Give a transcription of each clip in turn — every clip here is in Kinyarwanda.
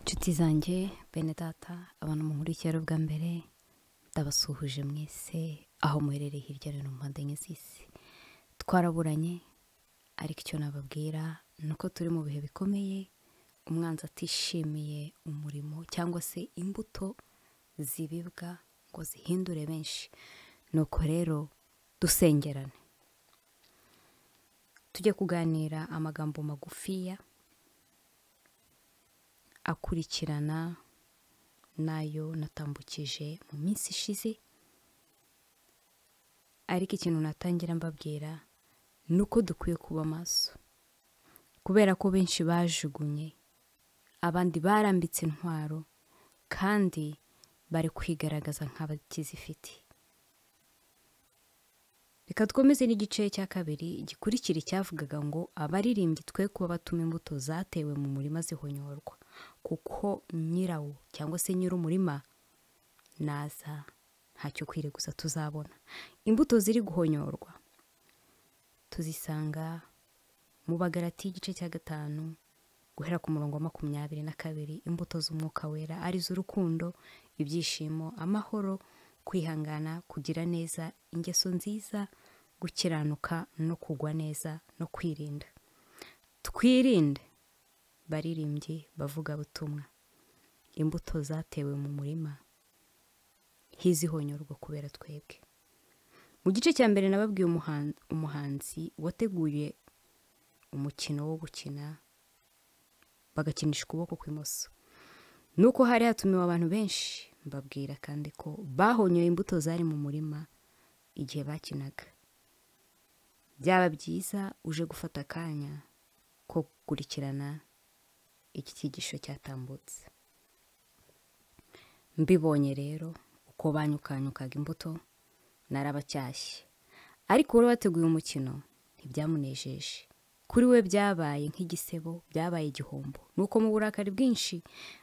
inshuti zanjye bene data abantu munkurikira bwa mbere ndabasuhuje mwese aho muherereye hirya no hino mu mpande enye z'isi twaraburanye ariko icyo nababwira ni uko turi mu bihe bikomeye umwanzi atishimiye umurimo cyangwa se imbuto zibibwa ngo zihindure benshi nuko rero dusengerane tujye kuganira amagambo magufiya akurikirana n'ayo natambukije mu minsi ishize ariko ikintu natangira mbabwira ni uko dukwiye kuba maso kubera ko benshi bajugunye abandi barambitse intwaro kandi bari kwigaragaza nk'abakizifite reka twemeze n'igice cya kabiri gikurikira icyavugaga ngo abaririmbyi twe kuba batuma imbuto zatewe mu murima zihonyorwa kuko nyirawo cyangwa se nyir'umurima naza ntacyo kwireguza tuzabona imbuto ziri guhonyorwa tuzisanga mu bagarati igice cya gatanu guhera ku murongo wa makumyabiri na kabiri imbuto z'umwuka wera arizo urukundo ibyishimo amahoro kwihangana kugira neza ingeso nziza gukiranuka no kugwa neza no kwirinda twirinde baririmbyi bavuga butumwa imbuto zatewe mu murima hizihonyorwa kubera twebwe mu gice cya mbere nababwiye umuhan- umuhanzi wateguye umukino wo gukina bagakinisha ukuboko kw'imoso nuko hari hatumiwe abantu benshi mbabwira kandi ko bahonyoye imbuto zari mu murima igihe bakinaga byaba byiza uje gufata akanya ko gukurikirana iki cyigisho cyatambutse mbibonye rero uko banyukanyukaga imbuto narabacyashye ariko uwari wateguye umukino ntibyamunejeje kuri we byabaye nk'igisebo byabaye igihombo nuko mu burakari bwinshi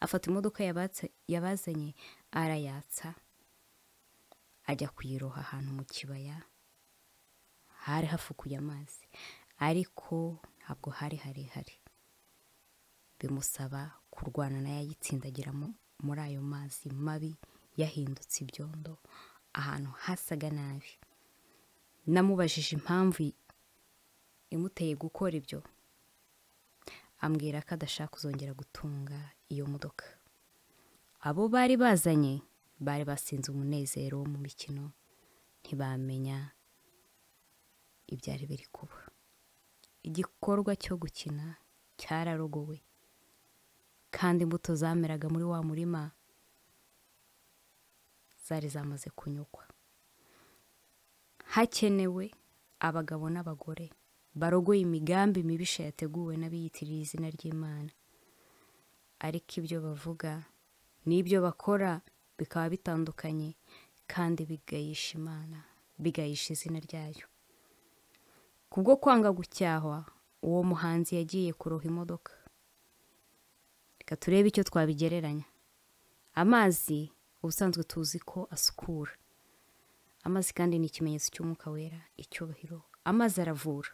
afata imodoka yabatse- yabazanye arayatsa ajya kuyiroha ahantu mu kibaya hari hafukuye amazi ariko ntabwo hari harehare bimusaba kurwana nayo ayitsindagira mu- muri ayo mazi mabi yahindutse ibyondo ahantu hasaga nabi namubajije impamvu imuteye gukora ibyo ambwira ko adashaka kuzongera gutunga iyo modoka abo bari bazanye bari basinze umunezero wo mu mikino ntibamenya ibyari biri kuba igikorwa cyo gukina cyararogowe kandi imbuto zameraga muri wa murima zari zamaze kunyugwa hakenewe abagabo n'abagore barogoye imigambi mibisha yateguwe n'abiyitirira izina ry'imana ariko ibyo bavuga n'ibyo bakora bikaba bitandukanye kandi bigayisha imana bigayisha izina ryayo kubwo kwanga gucyahwa uwo muhanzi yagiye kuroha imodoka reka turebe icyo twabigereranya amazi ubusanzwe tuzi ko asukura amazi kandi ni ikimenyetso cy'umwuka wera icyubahiro amazi aravura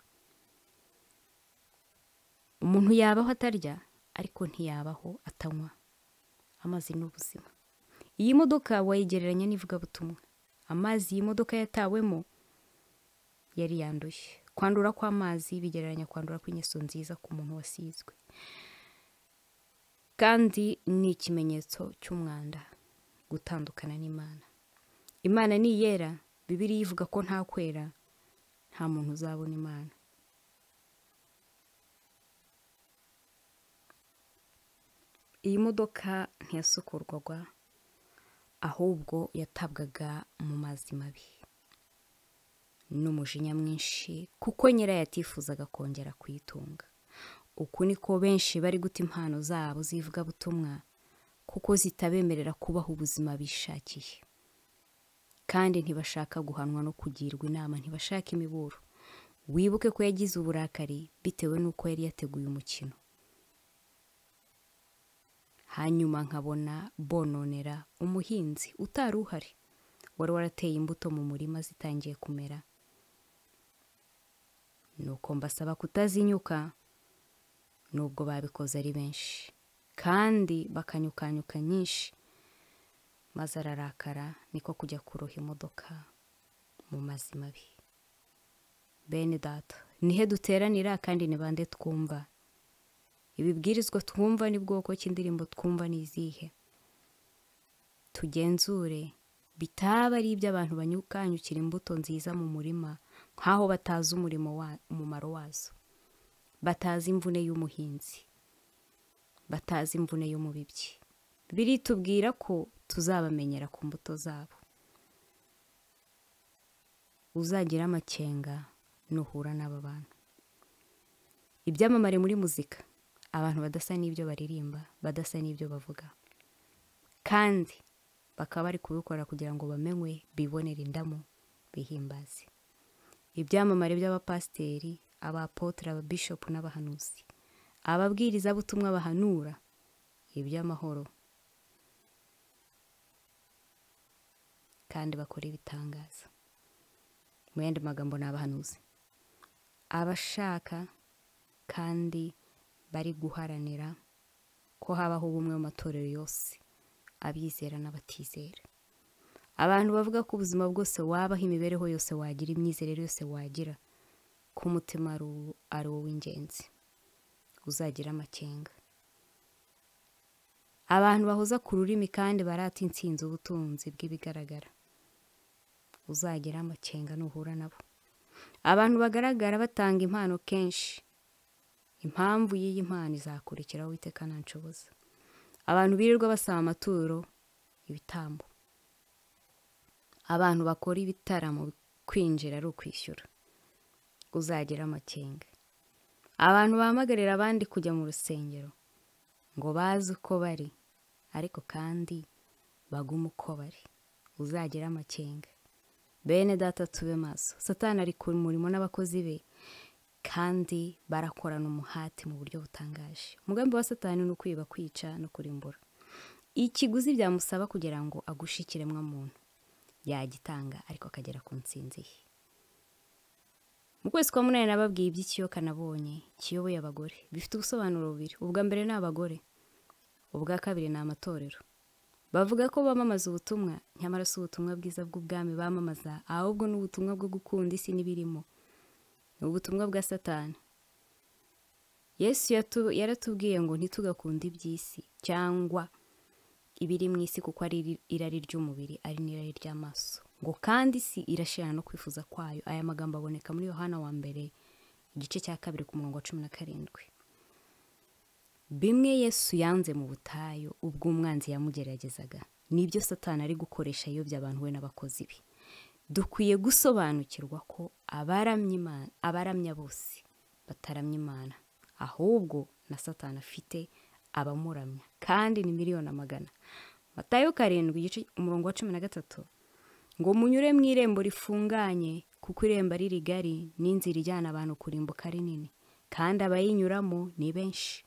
umuntu yabaho atarya ariko ntiyabaho atanywa amazi ni ubuzima iyi modoka wayigereranya n'ivugabutumwa amazi iyi modoka yatawemo yari yanduye kwandura kw'amazi bigereranya kwandura kw'ingeso nziza ku muntu wasizwe kandi ni ikimenyetso cy'umwanda gutandukana n'imana imana niyera bibiriya ivuga ko nta kwera nta muntu uzabona imana iyi modoka ntiyasukurwaga ahubwo yatabwaga mu mazi mabi n'umujinya mwinshi kuko nyirayo yatifuzaga kongera kuyitunga uku niko benshi bari guta impano zabo z'ivugabutumwa kuko zitabemerera kubaho ubuzima bishakiye kandi ntibashaka guhanwa no kugirwa inama ntibashaka imiburo wibuke ko yagize uburakari bitewe n'uko yari yateguye umukino hanyuma nkabona bononera umuhinzi utari uhari wari warateye imbuto mu murima zitangiye kumera nuko mbasaba kutazinyuka nubwo babikoze ari benshi kandi bakanyukanyuka nyinshi maze ararakara niko kujya kuroha imodoka mu mazi mabi bene data nihe duteranira kandi ni bande twumva ibibwirizwa twumva ni bwoko ki indirimbo twumva ni izihe tugenzure bitaba ari iby'abantu banyukanyukira imbuto nziza mu murima nk'aho batazi umurimo wa umumaro wazo batazi imvune y'umuhinzi batazi imvune y'umubibyi biritubwira ko tuzabamenyera ku mbuto zabo uzagira amakenga nuhura n'aba bantu ibyamamare muri muzika abantu badasa n'ibyo baririmba badasa n'ibyo bavuga kandi bakaba bari kubikora kugira ngo bamenywe bibonere indamu bihimbaze ibyamamare by'abapasiteri abapotere ababishopu n'abahanuzi ababwirizabutumwa bahanura iby'amahoro kandi bakora ibitangaza mu yandi magambo ni abahanuzi abashaka kandi bari guharanira ko habaho ubumwe mu matorero yose abizera n'abatizera abantu bavuga ko ubuzima bwose wabaho imibereho yose wagira imyizerere yose wagira ko umutima ari uwo w'ingenzi uzagira amakenga abantu bahoza ku rurimi kandi barata insinzi ubutunzi bw'ibigaragara uzagira amakenga nuhura nabo abantu bagaragara batanga impano kenshi impamvu y'iyi mpano izakurikiraho witeka ntanshoboza abantu birirwa basaba amaturo ibitambo abantu bakora ibitaramo kwinjira ari ukwishyura uzagira amakenga abantu bahamagarira abandi kujya mu rusengero ngo baze uko bari ariko kandi bagume uko bari uzagira amakenga bene data tube maso satani ari ku murimo n'abakozi be kandi barakorana umuhati mu buryo butangaje umugambi wa satani ni ukwiba kwica no kurimbura ikiguzi byamusaba kugira ngo agushe ikiremwamuntu yagitanga ariko akagera ku nsinzi ye mu kwezi kwa munani nababwiye iby'ikiyoka nabonye kiyoboye abagore bifite ubusobanuro bubiri ubwa mbere ni abagore ubwa kabiri ni amatorero bavuga ko bamamaza ubutumwa nyamara si ubutumwa bwiza bw'ubwami bamamaza ahubwo ni ubutumwa bwo gukunda isi n'ibirimo ni ubutumwa bwa satani yesu yaratubwiye ngo ntitugakunde iby'isi cyangwa ibiri mu isi kuko ari irari ry'umubiri ari n'irari ry'amaso ngo kandi isi irashirana no kwifuza kwayo aya magambo aboneka muri yohana wa mbere igice cya kabiri ku murongo wa cumi na karindwi bimwe yesu yanze mu butayu ubwo umwanzi yamugeragezaga nibyo satani ari gukoresha yobya abantu we n'abakozi be dukwiye gusobanukirwa ko abaramya bose bataramya imana ahubwo na satani afite abamuramya kandi ni miliyoni amagana matayo karindwi igice umurongo wa cumi na gatatu ngo munyure mu irembo rifunganye kuko irembo ari rigari n'inzira ijyana abantu kurimbuka ari nini kandi abayinyuramo ni benshi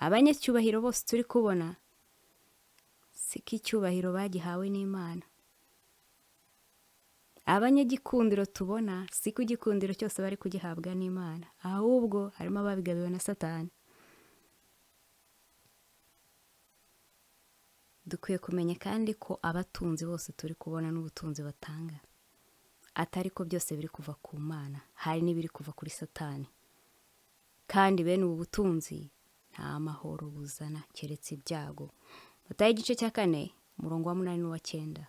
abanyacyubahiro bose turi kubona si ko icyubahiro bagihawe n'imana abanyagikundiro tubona si ko igikundiro cyose bari kugihabwa n'imana ahubwo harimo ababigabiwe na satani dukwiye kumenya kandi ko abatunzi bose turi kubona n'ubutunzi batanga atari ko byose biri kuva ku mana hari n'ibiri kuva kuri satani kandi bene ubu butunzi nta mahoro buzana keretse ibyago bataye igice cya kane umurongo wa munani n'uwacyenda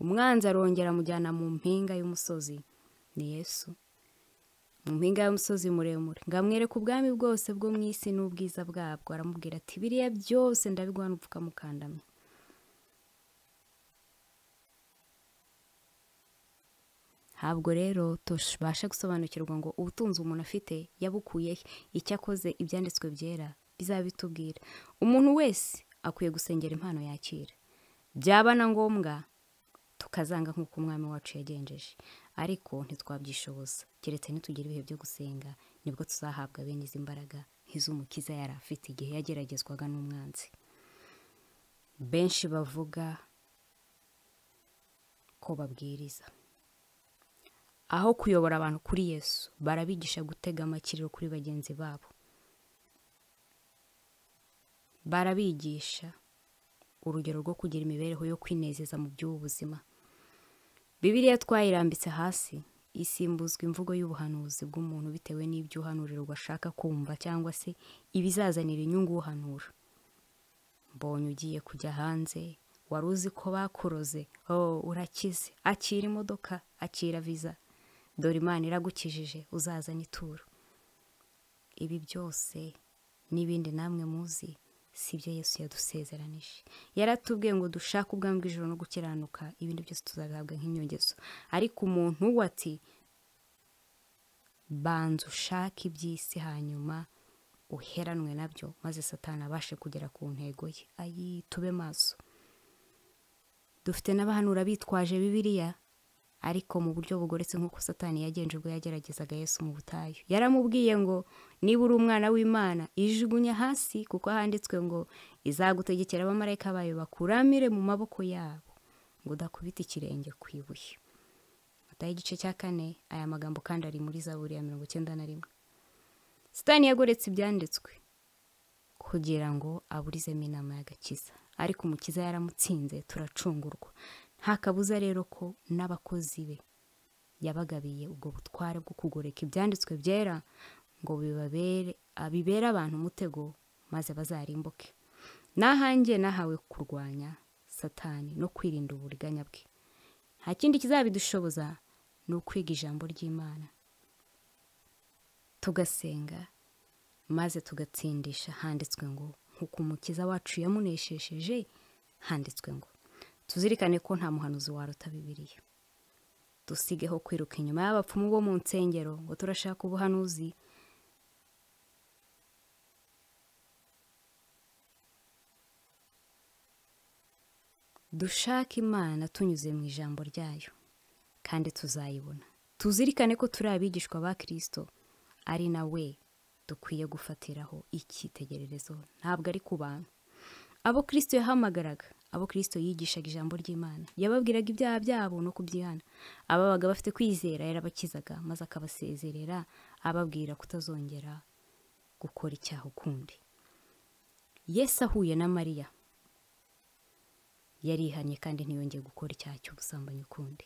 umwanzi arongera amujyana mu mpinga y'umusozi ni yesu mu mpinga y'umusozi muremure ngo amwereke ubwami bwose bwo mu isi n'ubwiza bwabwo aramubwira ati biriya byose ndabiguha n'upfukamukandamye ntabwo rero tubasha gusobanukirwa ngo ubutunzi umuntu afite yabukuye he icyo akoze ibyanditswe byera bizaba bitubwira umuntu wese akwiye gusengera impano yakira byaba na ngombwa tukazanga nk'uko umwami wacu yagenjeje ariko ntitwabyishoboza keretse ntitugire ibihe byo gusenga nibwo tuzahabwa bene izi mbaraga nk'iz'umukiza yari afite igihe yageragezwaga n'umwanzi benshi bavuga ko babwiriza aho kuyobora abantu kuri yesu barabigisha gutega amakiriro kuri bagenzi babo barabigisha urugero rwo kugira imibereho yo kwinezeza mu by'ubuzima bibiriya twayirambitse hasi isimbuzwa imvugo y'ubuhanuzi bw'umuntu bitewe n'ibyo uhanurirwa ashaka kumva cyangwa se ibizazanira inyungu uhanura mbonye ugiye kujya hanze wari uzi ko bakuroze oh urakize akira imodoka akira viza dore imana iragukijije uzazana ituro ibi byose n'ibindi namwe muzi si ibyo yesu yadusezeranije yaratubwiye ngo dushake ubwami bw'ijoro no gukiranuka ibindi byose tuzabihabwa nk'inyongezo ariko umuntu we ati banza ushake iby'isi hanyuma uheranwe nabyo maze satani abashe kugera ku ntego ye ayi tube maso dufite n'abahanura bitwaje bibiliya ariko mu buryo bugoretse nk'uko satani yagenje ubwo yageragezaga yesu mu butayu yaramubwiye ngo niba uri umwana w'imana ijugunya hasi kuko handitswe ngo izagutegekera abamarayika bayo bakuramire mu maboko yabo ngo udakubita ikirenge ku ibuye matayo igice cya kane aya magambo kandi ari muri zaburi ya mirongo icyenda na rimwe satani yagoretse ibyanditswe kugira ngo aburizemo inama y'agakiza ariko umukiza yaramutsinze turacungurwa nta kabuza rero ko n'abakozi be yabagabiye ubwo butware bwo kugoreka ibyanditswe byera ngo bibabere abibere abantu umutego maze bazarimbuke n'ahange nahawe kurwanya satani no kwirinda uburiganya bwe nta kindi kizabidushoboza ni ukwiga ijambo ry'imana tugasenga maze tugatsindisha handitswe ngo nk'uko umukiza wacu yamunesheje handitswe ngo tuzirikane ko nta muhanuzi waruta bibiliya dusigeho kwiruka inyuma y'abapfumu bo mu nsengero ngo turashaka ubuhanuzi dushake imana tunyuze mu ijambo ryayo kandi tuzayibona tuzirikane ko turi abigishwa ba kirisito ari nawe dukwiye gufatiraho icyitegererezo ntabwo ari ku bantu abo kirisito yahamagaraga abo kirisito yigishaga ijambo ry'imana yababwiraga ibyaha byabo no kubyihana ababaga bafite kwizera yarabakizaga maze akabasezerera ababwira kutazongera gukora icyaha ukundi yesu ahuye na mariya yarihanye kandi ntiyongeye gukora icyaha cy'ubusambanyi ukundi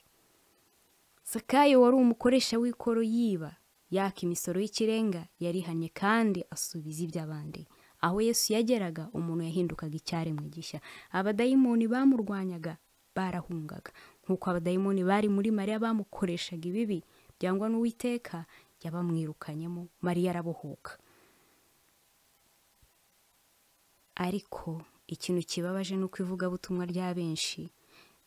sakayo wari umukoresha w'ikoro yiba yaka imisoro y'ikirenga yarihanye kandi asubiza iby'abandi aho yesu yageraga umuntu yahindukaga icyaremwe gishya abadayimoni bamurwanyaga barahungaga nk'uko abadayimoni bari muri mariya bamukoreshaga ibibi byangwa n'uwiteka yabamwirukanyemo mariya arabohoka ariko ikintu kibabaje ni uko ivugabutumwa rya benshi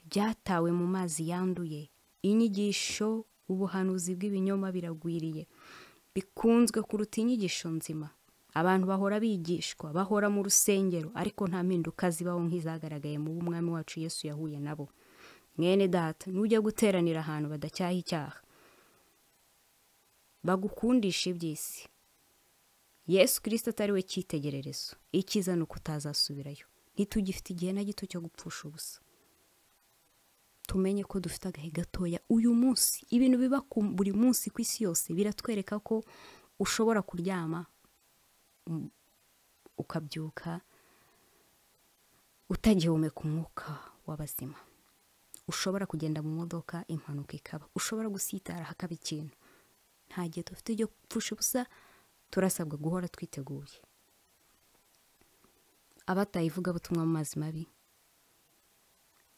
ryatawe mu mazi yanduye inyigisho ubuhanuzi bw'ibinyoma biragwiriye bikunzwe kuruta inyigisho nzima abantu bahora bigishwa bahora mu rusengero ariko nta mpinduka zibaho nk'izagaragaye mu b'umwami wacu yesu yahuye nabo mwene data nujya guteranira ahantu badacyaha icyaha bagukundisha iby'isi yesu kirisita atari we cyitegererezo icyiza ni uko utazasubirayo ntitugifite igihe na gito cyo gupfusha ubusa tumenye ko dufite agahe gatoya uyu munsi ibintu biba buri munsi ku isi yose biratwereka ko ushobora kuryama ukabyuka utagihumeka umwuka w'abazima ushobora kugenda mu modoka impanuka ikaba ushobora gusitara hakaba ikintu nta gihe dufite ibyo gupfusha ubusa turasabwa guhora twiteguye abatayivuga butumwa mu mazi mabi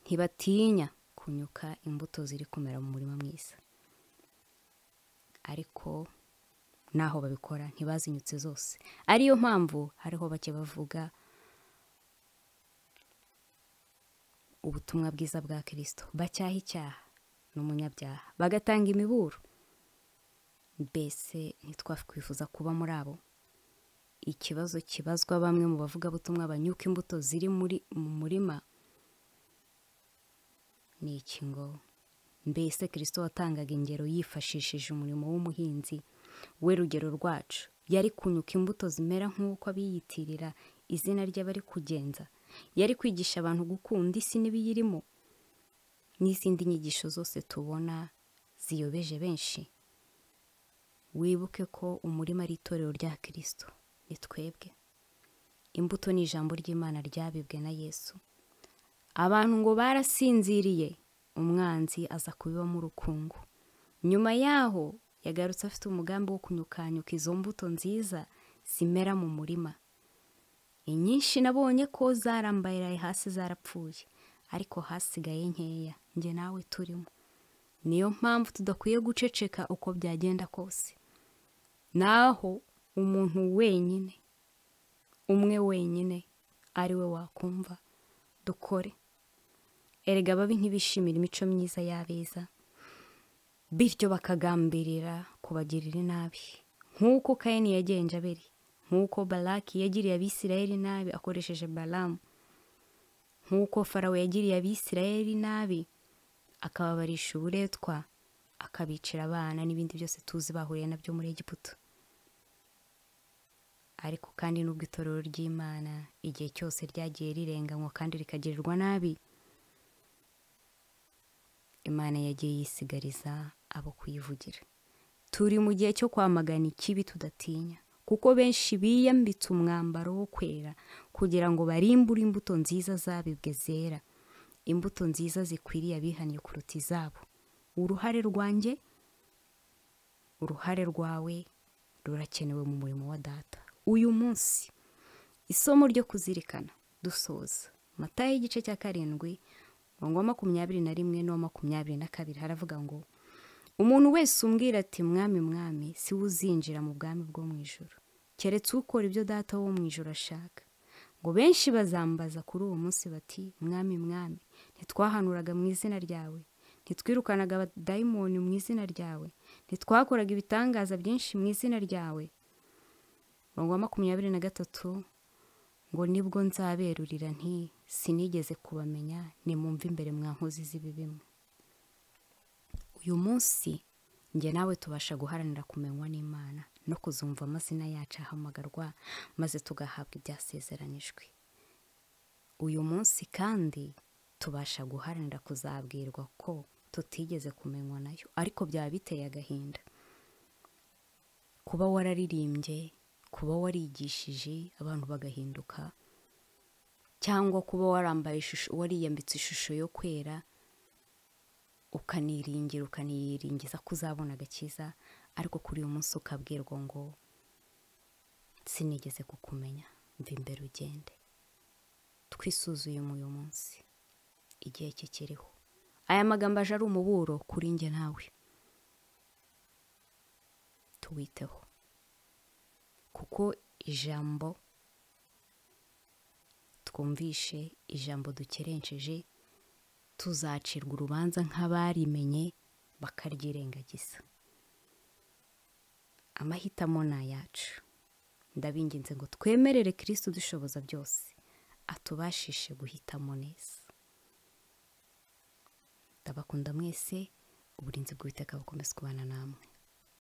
ntibatinya kunyuka imbuto ziri kumera mu murima mwiza ariko n'aho babikora ntibazinyutse zose ariyo mpamvu hariho bake bavuga ubutumwa bwiza bwa kirisito bacyaha icyaha n'umunyabyaha bagatanga imiburo mbese ntitwakwifuza kuba muri abo ikibazo kibazwa bamwe mu bavugabutumwa banyuka imbuto ziri muri mu murima ni iki ngo mbese kirisito watangaga ingero yifashishije umurimo w'umuhinzi we rugero rwacu yari kunyuka imbuto zimera nk'uko abiyitirira izina ry'abari kugenza yari kwigisha abantu gukunda isi n'ibiyirimo n'izindi nyigisho zose tubona ziyobeje benshi wibuke ko umurima ari itorero rya kirisito ni twebwe imbuto ni ijambo ry'imana ryabibwe na yesu abantu ngo barasinziriye umwanzi aza kubibamo urukungu nyuma yaho yagarutse afite umugambi wo kunyukanyuka izo mbuto nziza zimera mu murima inyinshi nabonye ko zarambaraye hasi zarapfuye ariko hasigaye nkeya njye nawe turimo niyo mpamvu tudakwiye guceceka uko byagenda kose naho umuntu wenyine umwe wenyine ari we wakumva dukore erega ababi ntibishimira imico myiza y'abeza bityo bakagambirira kubagirira inabi nk'uko kayini yagenje abiri nk'uko baraki yagiriye abisirayeli nabi akoresheje baramu nk'uko farawo yagiriye abisirayeli nabi akababarisha uburetwa akabicira abana n'ibindi byose tuzi bahuriye nabyo muri egiputa ariko kandi n'ubwo itorero ry'imana igihe cyose ryagiye rirenganywa kandi rikagirirwa nabi imana yagiye yisigariza abo kuyivugira turi mu gihe cyo kwamagana ikibi tudatinya kuko benshi biyambitse umwambaro wo kwera kugira ngo barimbure imbuto nziza zabibwe zera imbuto nziza zikwiriye abihannye kuruta izabo uruhare rwanjye uruhare rwawe rurakenewe mu murimo wa data uyu munsi isomo ryo kuzirikana dusoza matayo y'igice cya karindwi umurongo wa makumyabiri na rimwe n'uwa makumyabiri na kabiri haravuga ngo umuntu wese umbwira ati mwami mwami si we uzinjira mu bwami bwo mu ijoro keretse ukora ibyo data wo mu ijoro ashaka ngo benshi bazambaza kuri uwo munsi bati mwami mwami ntitwahanuraga mu izina ryawe ntitwirukanaga abadayimoni mu izina ryawe ntitwakoraga ibitangaza byinshi mu izina ryawe umurongo wa makumyabiri na gatatu ngo nibwo nzaberurira nti sinigeze kubamenya nimumve imbere mwa nkozi z'ibi bimwe uyu munsi njye nawe tubasha guharanira kumenywa n'imana no kuzumva amazina yacu ahamagarwa maze tugahabwa ibyasezeranijwe uyu munsi kandi tubasha guharanira kuzabwirwa ko tutigeze kumenywa nayo ariko byaba biteye agahinda kuba wararirimbye kuba warigishije abantu bagahinduka cyangwa kuba warambaye ishusho wariyambitse ishusho yo kwera ukaniringira ukaniyiringiza ko uzabona agakiza ariko kuri uyu munsi ukabwirwa ngo sinigeze kukumenya mva imbere ugende twisuzuye mu uyu munsi igihe cye kiriho aya magambo aje ari umuburo kuri njye nawe tuwiteho kuko ijambo twumvishe ijambo dukerenceje tuzacirwa urubanza nk'abarimenye bakaryirengagiza amahitamo ni ayacu ndabinginze ngo twemerere kirisitu dushoboza byose atubashishe guhitamo neza ndabakunda mwese uburinzi bw'uwiteka bukomeza kubana namwe